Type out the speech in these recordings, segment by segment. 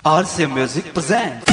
RC Music presents.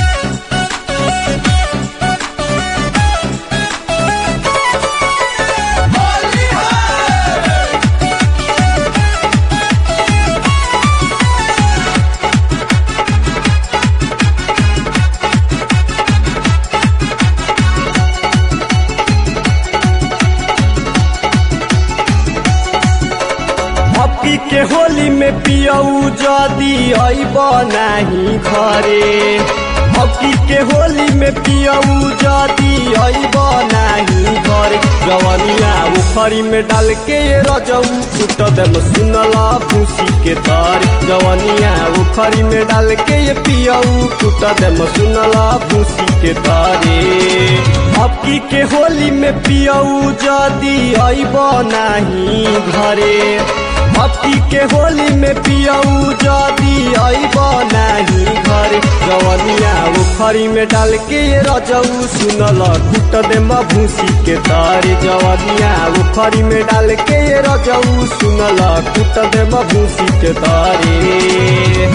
Hockey के होली में पियऊ जदी अइब नाही घरे हॉकी के होली में पियऊ जदी अइब नाही घरे जवनिया उखरी में डाल के रजऊ फुट देम सुनला भूसी के तर जवनिया उखरी में डाल के पियऊ फुट देम सुनला भूसी के तारे हॉकी के होली में पियऊ जदी अइब नाही घरे हप्ती के होली में पियऊ जदी अइब नाही घर जवनिया उखरी में डाल के रजऊ सुनल कुट दे भूसी के तारे जवनिया उखरी में डाल के रजऊ सुनल कुट दे भूसी के तारे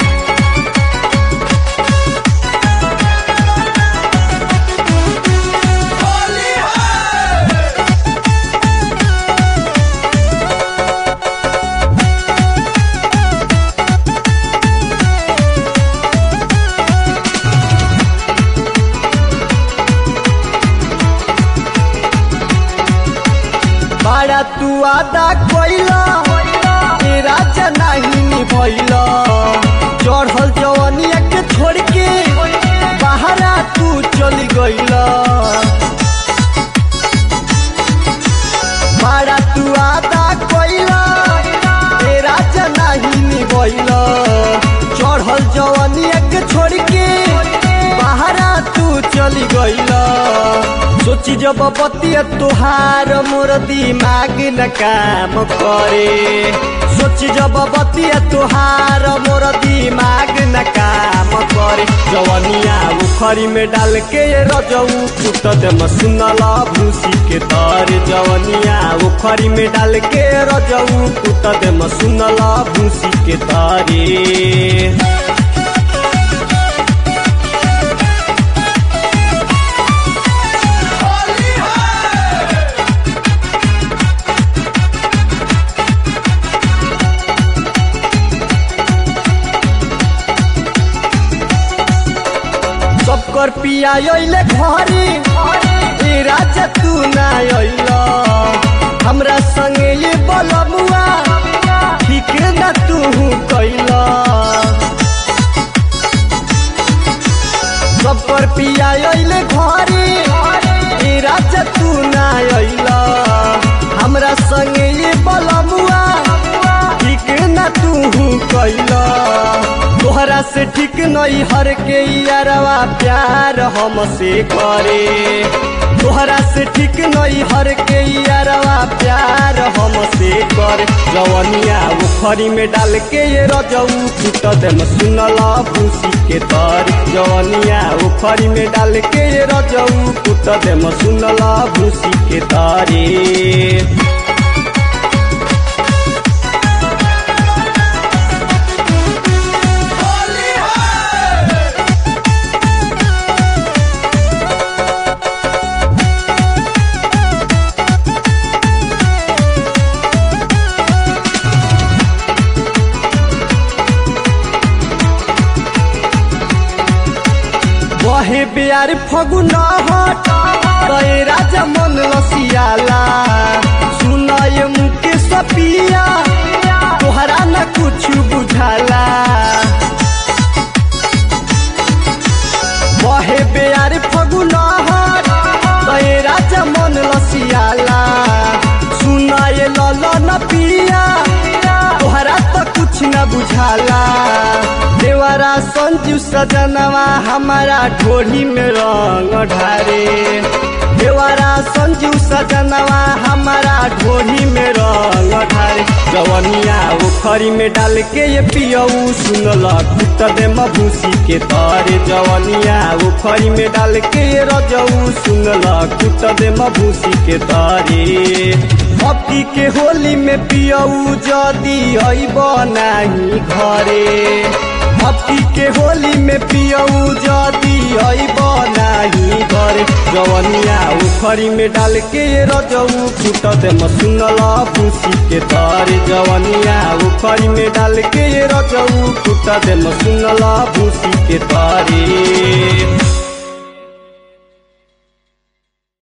बाड़ा तू आदा कोइला ए राजा नहीं निभैला चढ़ल जवनिया के छोड़ के बाहरा तू चली गइला बाड़ा तू आदा कोइला ए राजा नहीं निभैला चढ़ल जवनिया के छोड़ के बाहरा तू चली गइला सोची जब बतिया तुहार मोर दिमाग न काम करे सोची जब बतिया तुहार मोर दिमाग न काम करे जवनिया उखरी में डाल के रजऊ कुट दे सुनला भूसी के तर जवनिया उखरी में डाल के रजऊ कुट दे सुनला भूसी के तारे सबकर पिया अइले घरे ए राजा तू ना अइला हमरा संगे ये बलमुआ ठीक ना तू कैला सबकर पिया अइले घरे ए राजा तू ना अइला हमरा संगे ये बलमुआ ठीक ना तू कैला तोहरा से ठीक नहीं हर के यारवा प्यार हमसे करे तोहरा से ठीक नहीं हर के यारवा प्यार हमसे करे जवनिया उखरी में डाल के ये रजऊ कुट देम सुनला भूसी के तर जवनिया उखरी में डाल के ये रजऊ कुट देम सुनला भूसी के तारे बहे बिहार फगुन हट गए राजा मन लसियाला सुनय मुके सपिया तोहरा न कुछ बुझाला बहे बिहार फगुन हट गए राजा मन लसियाला सुनय लल न पिया तोहरा तो कुछ न बुझाला देवरा संजू सजनवा हमारा ढोली में रंग ढारे देवरा संजू सजनवा हमारा ढोली में रंग ढारे जवनिया उखरी में डाल के ये पियऊ सुनल कुट दे भूसी के तारे जवनिया उखरी में डाल के ये रजऊ सुनल कुट दे भूसी के तारे हप्ती के होली में पियऊ जदी अइब नाही घरे हकी के होली में पियऊ जदी अइब नाही घर जवनिया उखरी में डाल के रजऊ फूट दे मसुनल भूसी के तर जवनिया उखरी में डाल के रजऊ फूट दे मसुनल भूसी के तारे